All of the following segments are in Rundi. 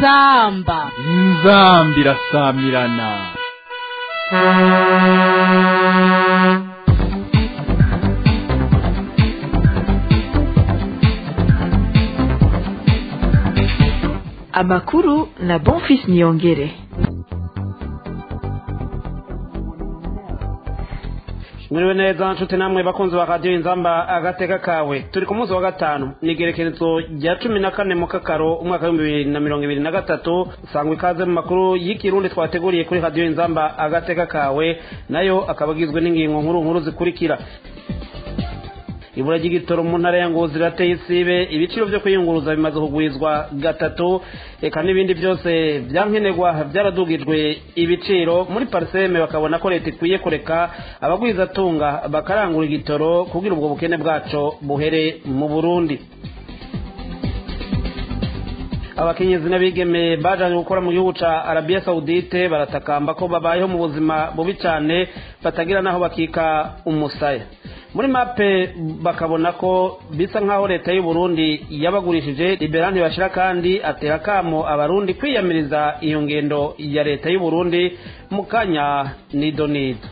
inzamba inzamba irasamirana amakuru na bonfis niyongere mwiriwe neza nshuti namwe bakunzi ba radiyo inzamba agateka kawe turi ku munsi wa gatanu ni igerekerezo rya cumi na kane mu kakaro umwaka w'ibihumbi bibiri na mirongo ibiri na gatatu sangwa ikaze mu makuru y'ikirundi twateguriye kuri radiyo inzamba agateka kawe nayo akaba agizwe n'ingingo nkuru nkuru zikurikira ibura ry'igitoro mu ntara ya ngozi rirateye isibe ibiciro byo kwiyunguruza bimaze kugwirizwa gatatu reka n'ibindi byose byankenerwa byaradugijwe ibiciro muri pariseme bakabona ko leta ikwiye kureka abagwizatunga bakarangura igitoro kugira ubwo bukene bwaco buhere mu burundi abakenyezi n'abigeme bajanye gukora mu gihugu ca arabiya sawudite baratakamba ko babayeho mu buzima bubi cane batagira n'aho bakika umusaya muri mape bakabona ko bisa nk'aho leta y'u Burundi yabagurishije liberante bashira kandi atera kamo abarundi kwiyamiriza iyo ngendo ya leta y'u Burundi mu kanya nido nido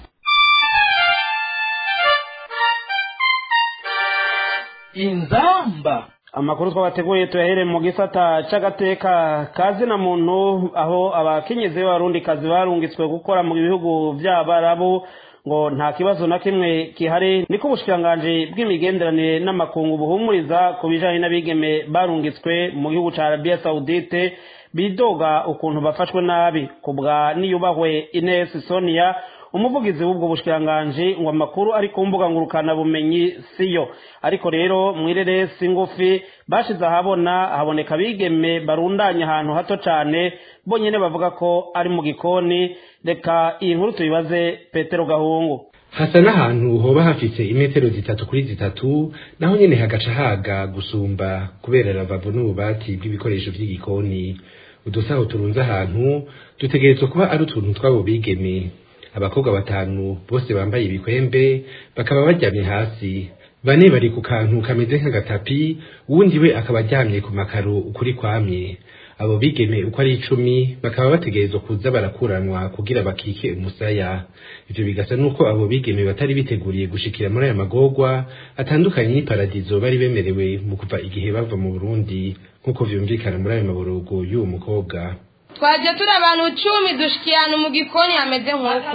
inzamba amakuru twabateguye tuyahere mu gisata c'agateka kazi na muntu aho abakenyezi b'abarundi kazi barungitswe gukora mu bihugu vy'abarabu ngo nta kibazo na kimwe kihari niko ubushikiranganji bw'imigenderanire n'amakungu buhumuriza ku bijanye n'abigeme barungitswe mu gihugu ca arabiya sawudite bidoga ukuntu bafashwe nabi kubwa niyubahwe ines sonia umuvugizi w'ubwo bushikiranganji ngo amakuru ari ku mbuga ngurukana bumenyi siyo ariko rero mwireresi ngufi bashize ahabona haboneka abigeme barundanye ahantu hato cane bonyene bavuga ko ari mu gikoni reka iyi nkuru tuyibaze petero gahungu hasa n'ahantu hoba hafise imetero zitatu kuri zitatu naho nyene hagaca haga gusumba kubera ravavo n'ububati bw'ibikoresho vy'igikoni udusaho turunze ahantu dutegerezwa kuba ari utuntu tw'abo bigeme abakobwa batanu bose bambaye ibikwembe bakaba baryamye hasi bane bari ku kantu kameze nk'agatapi uwundi we akaba aryamye ku makaro ukuri kwamye abo bigeme uko ari icumi bakaba bategerezwa kuza barakuranwa kugira bakike umusaya ivyo bigasa nuko abo bigeme batari biteguriye gushikira muri aya magorwa atandukanye n'iparadizo bari bemerewe mu kuva igihe bava mu burundi nk'uko vyumvikana muri ayo maborogo y'uwo mukobwa twaje turi abantu cumi dushikirana mu gikoni hameze nk'uku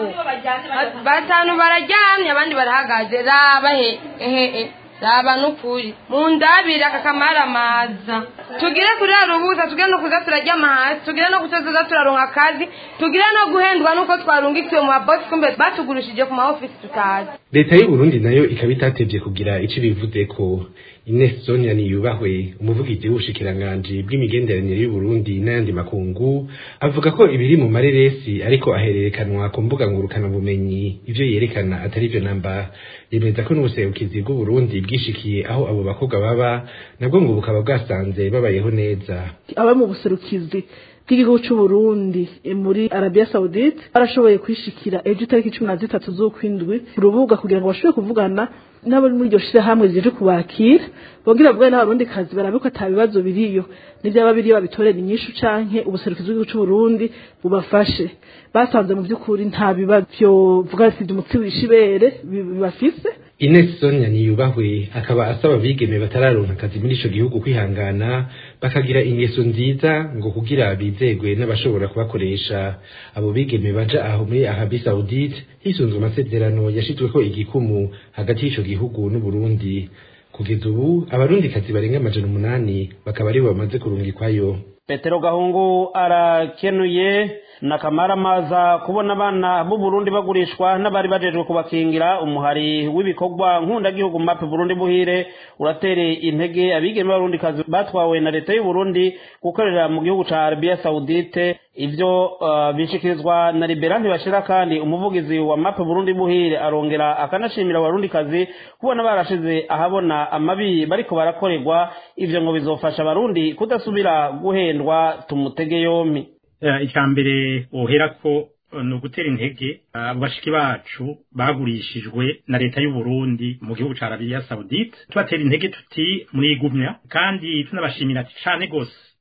batanu bararyamye abandi barahagaze raba he ehe raba n'ukuri mu ndabire aka kamara amaza tugire kurara ubuza tugire no kuza turaryama hasi tugire no kutoza turaronka akazi tugire no guhendwa nuko twarungikiwe mu mabosi kumbe batugurishije ku maofisi tutazi leta y'u Burundi nayo ikaba itatevye kugira ico bivuze ko Ines Sonia niyubahwe umuvugizi w'ubushikiranganji bw'imigenderanire y'u Burundi n'ayandi makungu avuga ko ibiri mu mareresi ariko ahererekanwa ku mbuga ngurukana bumenyi ivyo yerekana atari vyo namba yemeza ko n'ubuserukizi bw'u Burundi bwishikiye aho abo bakobwa baba nabwo ngo bukaba bwasanze babayeho neza aba mu buserukizi bw'igihugu cy'u Burundi muri Arabia Saudite barashoboye kwishikira ejo itariki cumi na zitatu z'ukwindwi ku rubuga kugira ngo bashobore kuvugana n'abo muri iryo shirahamwe rije kubakira bongera bavugane n'abarundi kazi barabe ko ata bibazo biriyo n'ivyaba biriyo babitorera inyishu canke ubuserukizi bw'igihugu cy'u Burundi bubafashe basanze mu by'ukuri nta bibazo vyovuga sivyo umutsi wishibere bibafise Ines Sonia niyubahwe akaba asaba abigeme batararonka akazi muri ico gihugu kwihangana bakagira ingeso nziza ngo kugira bizegwe n'abashobora kubakoresha abo bigeme baja aho muri Arabie Saoudite hisunzwe amasezerano yashizweko igikumu hagati y'ico gihugu n'u Burundi kugeza ubu abarundi kazi barenga amajana umunani bakaba aribo bamaze kurungikwayo petero gahungu arakenuye na kamara maza kubona abana b'u Burundi bagurishwa n'abari bajejwe kubakingira umuhari w'ibikorwa nk'undagihugu mape Burundi buhire uratere intege abigeme b'abarundi kazi batwawe na leta y'u Burundi gukorera mu gihugu ca Arabia Saudite ivyo uh, bishikirizwa na Liberante bashira kandi umuvugizi wa mape Burundi buhire arongera akanashimira abarundi kazi kubona barashize ahabona amabi bariko barakorerwa ivyo ngo bizofasha abarundi kudasubira guhendwa tumutege yompi icya mbere wohera ko ni ugutera intege abo bashiki bacu bagurishijwe na leta y'u Burundi mu gihugu ca Arabia Saudite tubatera intege tuti murigumya kandi tunabashimira cyane gose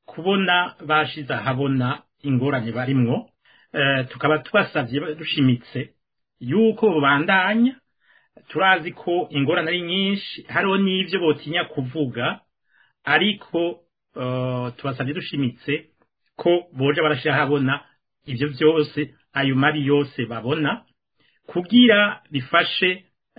kubona bashize ahabona ingorane barimwo eh, tukaba tubasavye dushimitse yuko bubandanya turazi ko ingorane ari nyinshi hariho n'ivyo botinya kuvuga ariko uh, tubasabye dushimitse ko boja barashira habona ivyo vyose ayo mabi yose babona kugira bifashe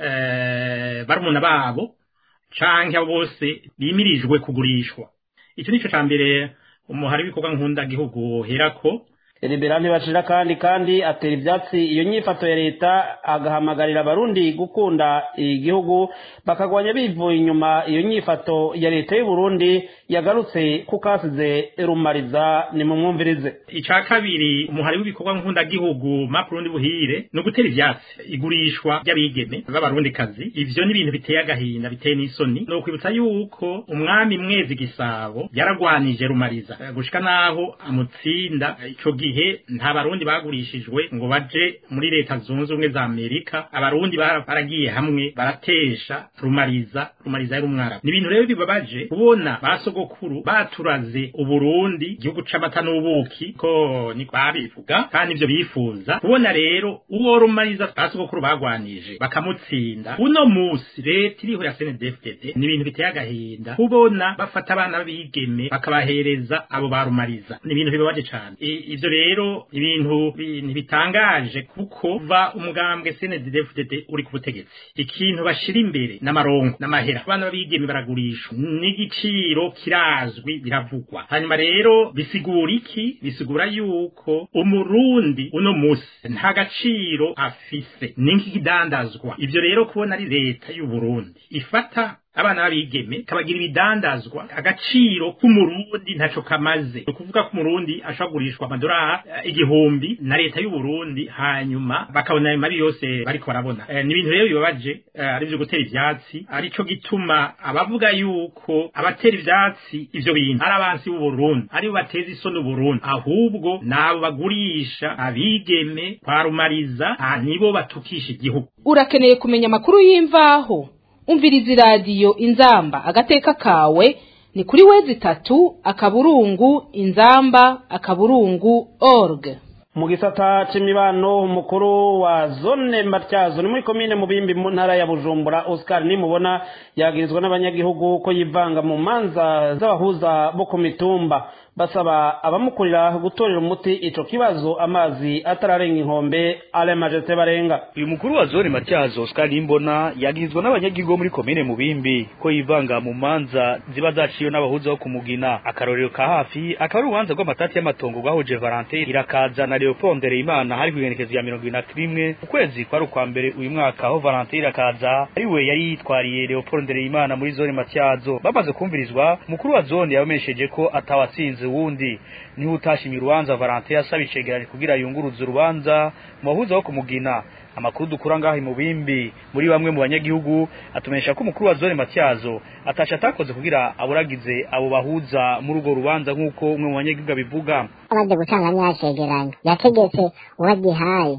uh, barumuna babo canke abo bose bimirijwe kugurishwa ico nico ca mbere umuhari w'ibikorwa nkunda gihugu herako Elibera ntibashira kandi kandi atera ivyatsi iyo nyifato ya leta agahamagarira abarundi gukunda igihugu bakagwanya bivuye inyuma iyo nyifato ya leta y'u Burundi yagarutse kukasize rumariza ni mumwumvirize ica kabiri umuhari w'ibikorwa nkunda gihugu mapurundi buhire no gutera ivyatsi igurishwa ry'abigeme b'abarundi kazi ivyo ni ibintu biteye agahinda biteye n'isoni no kwibutsa yuko umwami mwezi gisabo yaragwanije rumariza gushika naho amutsinda ico gihe nta barundi bagurishijwe ngo baje muri leta zunze ubumwe za amerika abarundi baragiye hamwe baratesha rumariza rumariza yari umwarabu ni ibintu rero bibabaje kubona basogokuru baturaze uburundi igihugu c'amata n'ubuki ko ni babivuga kandi ivyo bifuza kubona rero uwo rumariza basogokuru bagwanije bakamutsinda uno musi leta iriho ya snedfdd ni ibintu biteye agahinda kubona bafata abana b'abigeme bakabahereza abo barumariza ni ibintu bibabaje cane ivyo rero ibintu bitangaje kuko va umugambwe CNDD-FDD uri ku butegetsi ikintu bashira imbere n'amarongo n'amahera abana babigeme baragurishwa n'igiciro kirazwi biravugwa hanyuma rero bisigura iki bisigura yuko umurundi uno musi nta gaciro afise n'ikidandazwa ivyo rero kubona ari leta y'u Burundi ifata abana babigeme kabagira ibidandazwa agaciro k'umurundi ntaco kamaze ni ukuvuga ko umurundi ashobora kugurishwa amadolari igihumbi na leta y'u Burundi hanyuma bakabona ayo mabi yose bariko barabona e, ni ibintu rero bibabaje e, ari vyo gutera ivyatsi arico gituma abavuga yuko abatera ivyatsi ivyo bintu ari abansi b'u Burundi aribo bateza isoni Burundi ahubwo nabo bagurisha abigeme kwarumariza nibo batukisha igihugu urakeneye kumenya amakuru y'imvaho umviriza iradiyo inzamba agateka kawe ni kuri wezi itatu akaburungu inzamba akaburungu org mu gisata c'imibano umukuru wa zone matyazo ni muri komine mubimbi mu ntara ya bujumbura oscar nimubona yagirizwa n'abanyagihugu ko yivanga mu manza z'abahuza bo ku mitumba basaba abamukurira gutorera umuti ico kibazo amazi atararenga inkombe ale majete barenga uyu mukuru wa zone matyazo oscar nimbona yagirizwa n'abanyagihugu muri komine mubimbi ko yivanga mu manza ziba zaciwe n'abahuza bo kumugina akarorero ka hafi akaba ari urubanza rw'amatati y'amatongo rwahuje valentin irakaza na leopold ndereyimana hari kw'igenekezo ya mirongo ibiri na rimwe ukwezi kwari ukwa mbere uyu mwaka aho valentin irakaza ari we yari yitwariye leopold ndereyimana muri zone matyazo bamaze kumvirizwa umukuru wa zone yabamesheje ko atawatsinze wundi niho utashimye urubanza Valentin yasaba icegeranyo kugira yunguruze urubanza mu bahuza wo kumugina amakuru dukura ngaho mu bimbi muri bamwe mu banyagihugu atumenyesha ko umukuru wa zone Matyazo atasha atakoze kugira aburagize abo bahuza muri urwo rubanza nk'uko umwe mu banyagihugu abivuga amaze gutanga nyacegeranyo yategetse uwagihaye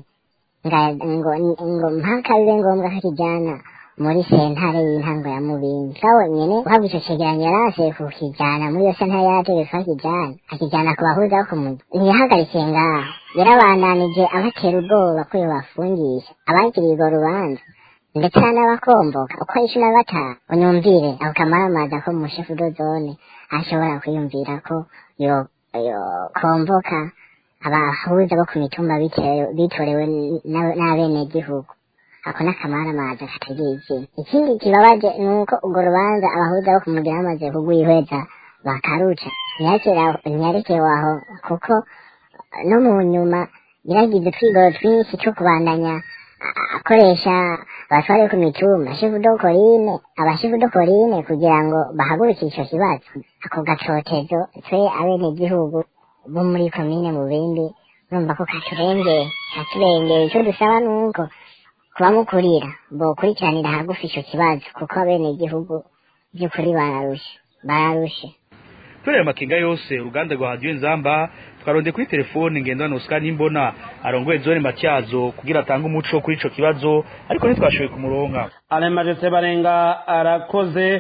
ngo ngo mpaka bibe ngombwa ko kijyana muri sentare y'intango ya mubindi kawe nyene uhabwa ico cegeranyo yarase kukijana muri iyo sentare yarategetse ko akijana akijana ku bahuza bo kumugi ntiyahagaritse ngaho yarabandanije abatera ubwoba ko yobafungisha abagiriye urwo rubanza ndetse n'abakomboka uko ari cumi na batanu unyumvire ako kamaramaza ko mushefu dozone ashobora kwiyumvira ko yo yokomboka abahuza bo ku mitumba bitorewe n'abenegihugu ako n'akamaramaza katagira izina ikindi kibabaje ni uko urwo rubanza abahuza bo kumugira bamaze kugwihweza bakaruca ntiyarekewe aho kuko no mu nyuma yaragize utwigoro twinshi two kubandanya akoresha abatware ku mitumba shifudokorine abashifudokorine kugira ngo bahagurukire ico kibazo ako gacotezo twe abenegihugu bo muri komine mu bindi urumva ko katurengeye katurengeye ico dusaba nuko kubamukurira bokurikiranira hagufi ico kibazo kuko abenegihugu by'ukuri bararushe bararushe kubera amakenga yose uruganda rwa radiyo nzamba twaronde kuri telefone ngendana Oscar Nimbona arongoye zone Matyazo kugira atange umuco kuri ico kibazo ariko ntitwashoboye kumuronka ale majete barenga arakoze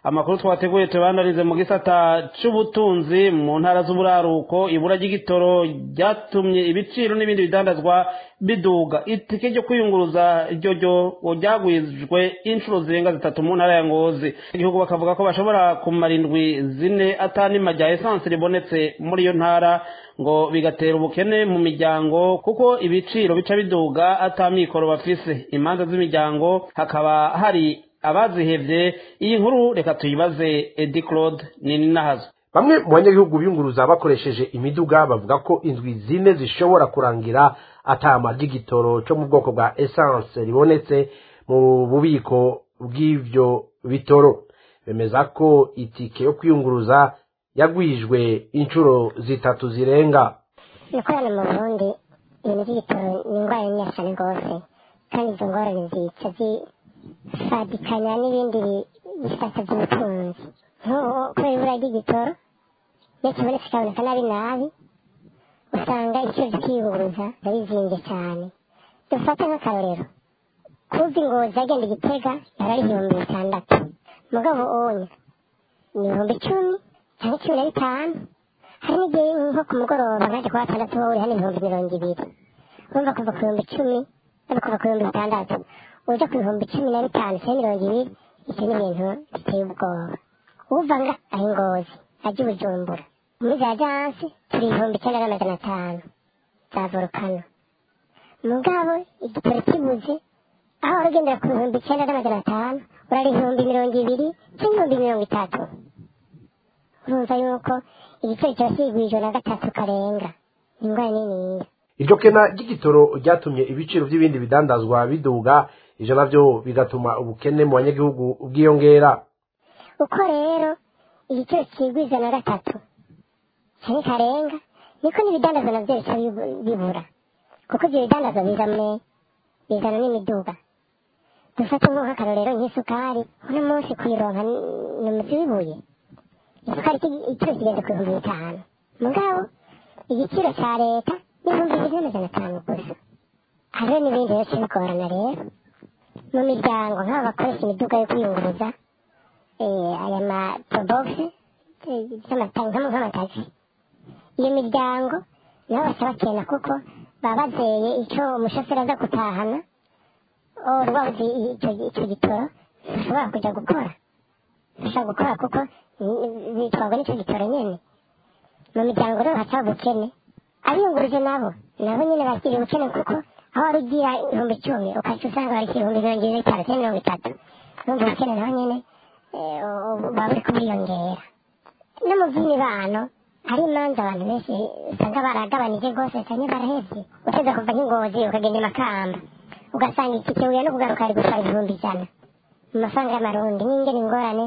amakuru twateguye tubandanize mu gisata c'ubutunzi mu ntara z'uburaruko ibura ry'igitoro ryatumye ibiciro n'ibindi bidandazwa biduga itike ryo kwiyunguruza ryo ryo ryagwijwe inshuro zirenga zitatu mu ntara ya ngozi igihugu bakavuga ko bashobora kumara indwi zine atanima rya esanse ribonetse muri iyo ntara ngo bigatera ubukene mu miryango kuko ibiciro bica biduga atamikoro bafise imanza z'imiryango hakaba hari abazihevye iyi nkuru reka tuyibaze edi claude nini nahazo bamwe mu banyagihugu biyunguruza bakoresheje imiduga bavuga ko indwi zine zishobora kurangira atama ry'igitoro cyo mu bwoko bwa essence ribonetse mu bubiko bw'ivyo bitoro bemeza ko itike yo kwiyunguruza yagwijwe inshuro zitatu zirenga ibikorana mu burundi ibintu by'igitoro ni indwara nyinshi cyane rwose kandi izo ngorane zica zisadikanya n'ibindi bisata by'ubutunzi nk'ubu kubera ibura ry'igitoro iyo kibonetse kikaboneka nabi nabi usanga ibiciro by'ikiyunguruza biba bizimbye cyane dufate nk'akarorero kuva ingozi agenda igitega yaba ari ibihumbi bitandatu mugabo onya ni ibihumbi icumi cyangwa cumi na bitanu hari n'igihe nko ku mugoroba nkajya kuwa gatandatu wowe uri hano ibihumbi mirongo ibiri urumva kuva ku bihumbi icumi no kuva ku bihumbi bitandatu uja ku bihumbi cumi na bitanu cyangwa mirongo ibiri icyo ni ibintu biteye ubwoba uva nga aho ingozi ajya i bujumbura muri za jansi turi ibihumbi icyenda n'amajana atanu za volukano mugabo igitoro kibuze aho wari ugendera ku bihumbi icyenda n'amajana atanu urari ibihumbi mirongo ibiri cyangwa ibihumbi mirongo itatu urumva yuko igiciro kiba kigwijwe na gatatu karenga ni indwara niniya iryo kena ry'igitoro ryatumye ibiciro by'ibindi bidandazwa biduga ivyo navyo bigatuma ubukene mu banyagihugu bwiyongera uko rero igiciro kigwiza na gatatu cyane karenga niko n'ibidandazwa navyo bica bibu- bibura kuko ivyo bidandazwa bizamwe bizana n'imiduga dufate nko nk'akarorero nk'isukari uno munsi kuyironka ni ni umuzi w'ibuye isukari iki- igiciro kigeze ku bihumbi bitanu mugabo igiciro cya leta ni ibihumbi bibiri n'amajana atanu gusa hariho n'ibindi rero kibigorana rero mu miryango nk'abo bakoresha imiduga yo kwiyunguruza eh, aya ma porobogisi nk'amatagisi iyo miryango nabo baca bakena kuko baba bazeye icyo umushoferi aza gutahana o rwabuze icyo icyo gitoro ntushobora kujya gukora ntushobora gukora kuko ni- bitwarwa n'icyo gitoro nyine mu miryango rero haca ubukene abiyunguruje nabo nabo nyine bakira ubukene kuko aho wari ugira ibihumbi icumi ukaca usanga bari ibihumbi mirongo ine n'itanu cyangwa mirongo itatu urumva ubukene nabo nyine eh, buba buri kubwiyongera no mu by'imibano hari imanza abantu benshi usanga baragabanije rwose cyane barahebye uteze kuva nk'ingozi ukagenda i makamba ugasanga itike wiye no kugaruka ari gutwara ibihumbi ijana mu mafaranga y'amarundi n'ingene ingorane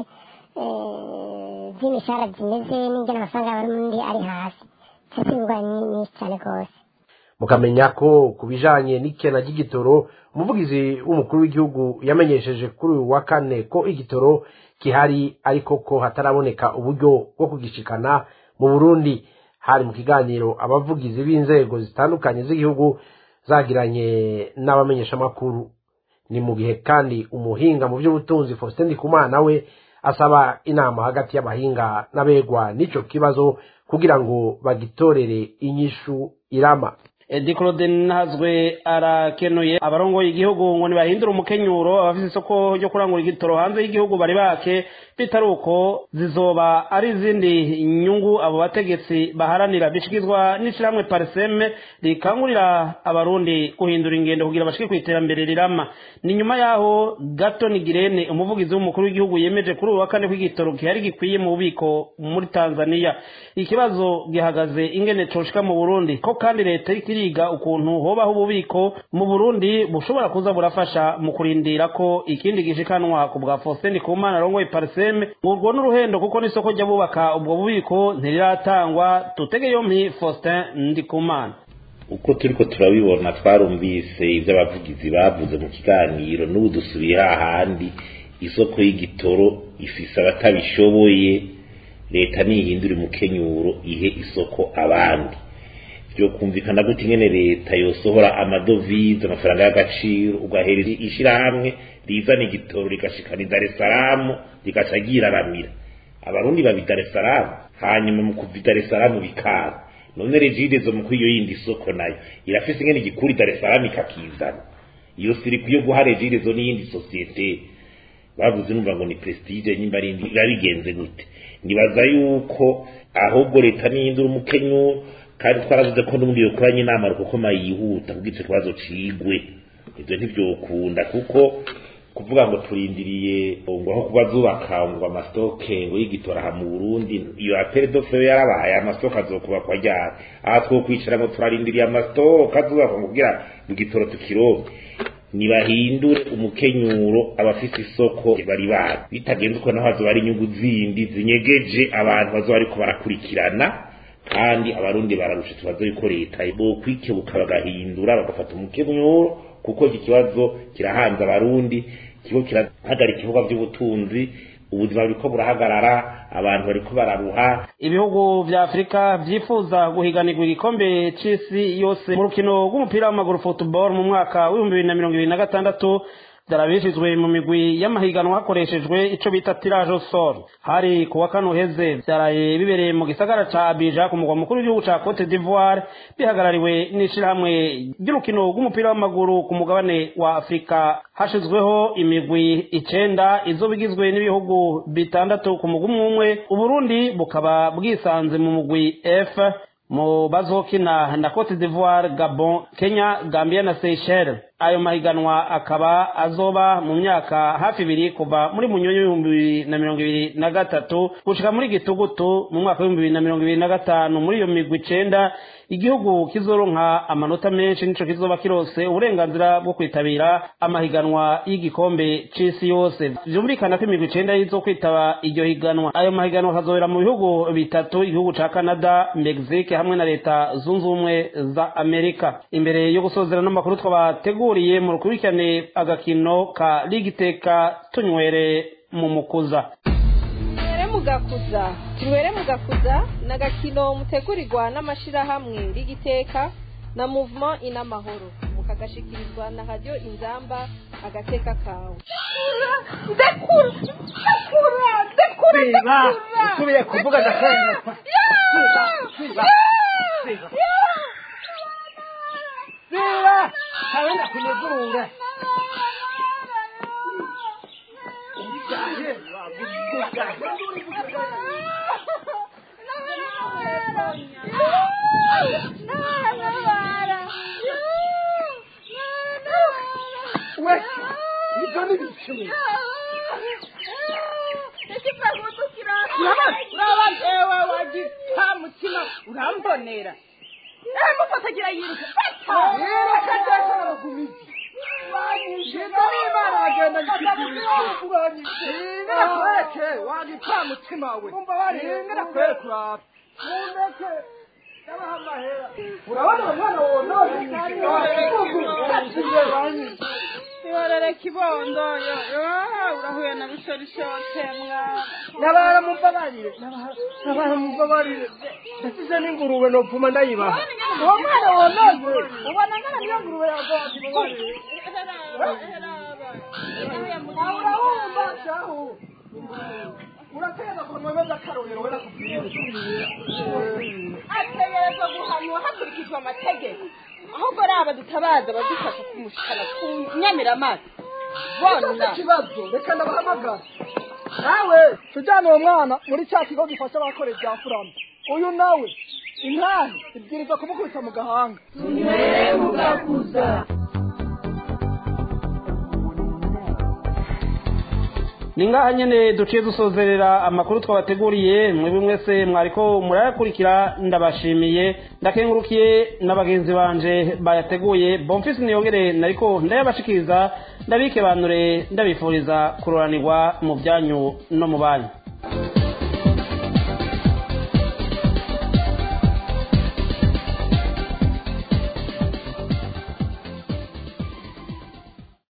eh, z'imishahara zimeze n'ingene amafaranga y'amarundi ari hasi ndetse ingorane ni nyinshi cyane rwose mukamenya ko ku bijanye n'ikena ry'igitoro umuvugizi w'umukuru w'igihugu yamenyesheje kuri uyu wa kane ko igitoro gihari ariko ko hataraboneka uburyo bwo kugishikana mu burundi hari mu kiganiro abavugizi b'inzego zitandukanye z'igihugu zagiranye n'abamenyeshamakuru ni mu gihe kandi umuhinga mu by'ubutunzi faustin ndikumana we asaba inama hagati y'abahinga n'abegwa n'ico kibazo kugira ngo bagitorere inyishu irama edi claude ntazwe arakenuye abarongoye igihugu ngo ntibahindure umukenyuro abafite isoko ryo kurangura igitoro hanze y'igihugu bari bake bitari uko zizoba ari izindi nyungu abo bategetsi baharanira bishyikirizwa n'ishyirahamwe pariseme rikangurira abarundi guhindura ingendo kugira bashike ku iterambere rirama ni nyuma yaho gato nigirene umuvugizi w'umukuru w'igihugu yemeje kuri uyu wa kane ko igitoro gihari gikwiye mu bubiko muri tanzania ikibazo gihagaze ingene coshika mu burundi ko kandi leta iriko iriga ukuntu hobaho ububiko mu burundi bushobora kuza burafasha mu kurindira ko ikindi gishikanwa ku bwa faustin ndikumana arongoye pariseme urwo n'uruhendo kuko n'isoko ryo bubaka ubwo bubiko ntiriratangwa tutege yompi faustin ndikumana uko turiko turabibona twarumvise ivyo abavugizi bavuze mu kiganiro n'ubu dusubiye hahandi isoko y'igitoro ifise abatabishoboye leta nihindura umukenyuro ihe isoko abandi byokumvikana gute ingene leta yosohora amadovize amafaranga y'agaciro ugahereza ishirahamwe rizana igitoro rigashikana i Dar es Salaam rigaca ryiraramira abarundi babi Dar es Salaam hanyuma mu kuva i Dar es Salaam bikaba none regidezo mu kwiyo yindi soko nayo irafise ingene igikuri Dar es Salaam ikakizana iyo siri kuyo guha regidezo n'iyindi sosiyete bavuze numva ngo ni prestige nyimba ari bigenze gute nibaza yuko ahubwo leta nihindura umukenyu kandi twaravuze ko n'ubundi yokoranye inama kuko mayihuta kugira icyo kibazo cigwe ibyo ntibyokunda kuko kuvuga ngo turindiriye ngo aho kuba zubaka ngo amasitoke ngo y'igitora aha mu Burundi iyo apere dofe yarabaye amasitoke azokubakwa ryari aha two kwicara ngo turarindiriye amasitoke azubakwa ngo kugira ngo igitoro tukironke nibahindure umukenyuro abafise isoko bari bari bitagenze uko naho hazoba ari inyungu zindi zinyegeje abantu bazoba bariko barakurikirana kandi abarundi bararusha tubazo yuko leta bokwikebuka bagahindura bagafata umukenyuro kuko iki kibazo kirahanze abarundi kigo kirahagarika ibikorwa by'ubutunzi ubuzima buriko burahagarara abantu bariko bararuha ibihugu vya afurika vyifuza guhiganirwa igikombe c'isi yose mu rukino rw'umupira w'amaguru football mu mwaka w'ibihumbi bibiri na mirongo ibiri na gatandatu vyarabishijwe mu migwi y'amahiganwa hakoreshejwe ico bita tirage au sort hari kuwa kane uheze vyaraye bibereye mu gisagara ca Abidjan ku mugwa mukuru w'igihugu ca Cote d'Ivoire bihagarariwe n'ishirahamwe ry'urukino rw'umupira w'amaguru ku mugabane wa Afurika hashizweho imigwi icenda izoba igizwe n'ibihugu bitandatu ku mugwi umwe umwe Uburundi bukaba bwisanze mu mugwi F mu bazokina na Cote d'Ivoire, Gabon, Kenya, Gambia na Seychelles. Ayo mahiganwa akaba azoba mu myaka hafi ibiri kuva muri munyonyo w'ibihumbi bibiri na mirongo ibiri na gatatu gushika muri gitugutu mu mwaka w'ibihumbi bibiri na mirongo ibiri na gatanu muri iyo migwi icenda igihugu kizoronka amanota menshi nico kizoba kirose uburenganzira bwo kwitabira amahiganwa y'igikombe c'isi yose vyumvikana ko imigwi icenda yizo kwitaba iryo higanwa ayo mahiganwa akazobera mu bihugu bitatu igihugu ca canada mexique hamwe na leta zunze ubumwe za amerika imbere yo gusozera n'amakuru twabateguriye mu rukurikirane agakino ka ligiteka tunywere mu mukuza tunywere mugakuza tunywere mugakuza ni agakino mutegurirwa n'amashyirahamwe rigiteka na muvuma inamahoro mukagashikirizwa na radiyo inzamba agateka kawe ndekura ndekura ndekura siba usubiye kuvuga ndakwemerwa siba siba siba siba kabenda kunezurura we ibyo ni bicumi uraba ewe wagita mutima urambonera ewe mufatagira yiruka yiruka ndetse aragumizi Shida n'Imana bagenda ngikigurira kwereke wagita mutima we ngera kwereke uraba mundeke ndabaha amahera urabona umwana wonone ihorere kibondo yo yo urahuye na bishorishote mwana nabara mumbabarire nabara mumbabarire ndasize n'ingurube nopfuma ndayibaha uwo mwana wonoze ubona ngana niyo ngurube yagoye urahumba shahu urategeza kumwemeza akarorero we nakubwire ategerezwa guhanwa hakurikijwe amategeko ahubwo ari aba dutabaza badufasha kumushikana ku nyamiramata bona ikibazo reka ndabahamagara nawe tujyane uwo mwana muri cya kigo gifasha abakora ibya furama uyu nawe intahe ibwiriza kumukubita mu gahanga tunywere mugakuza ni ngaha nyene duciye dusozerera amakuru twabateguriye mwebwe mwese mwariko murayakurikira ndabashimiye ndakengurukiye n'abagenzi banje bayateguye bomfisi niyongere nariko ndayabashikiriza ndabike banure ndabifuriza kuroranirwa mu byanyu no mu banyu